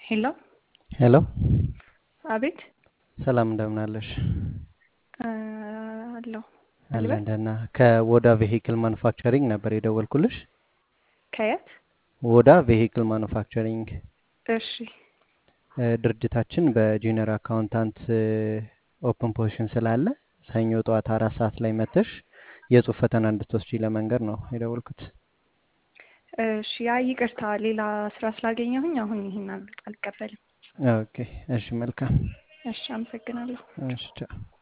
ሄሎ ሄሎ አቤት ሰላም እንደምን አለሽ? አለሁ አለን ደህና። ከወዳ ቬሂክል ማኑፋክቸሪንግ ነበር የደወልኩልሽ። ከየት? ወዳ ቬሂክል ማኑፋክቸሪንግ እሺ እ፣ ድርጅታችን በጁኒየር አካውንታንት ኦፕን ፖዚሽን ስላለ ሰኞ ጠዋት አራት ሰዓት ላይ መተሽ የጽሁፍ ፈተና እንድትወስጂ ለመንገድ ነው የደወልኩት። እሺ ያ ይቅርታ ሌላ ስራ ስላገኘሁኝ አሁን ይህን አል- አልቀበልም። ኦኬ እሺ፣ መልካም እሺ አመሰግናለሁ። እሺ፣ ቻው።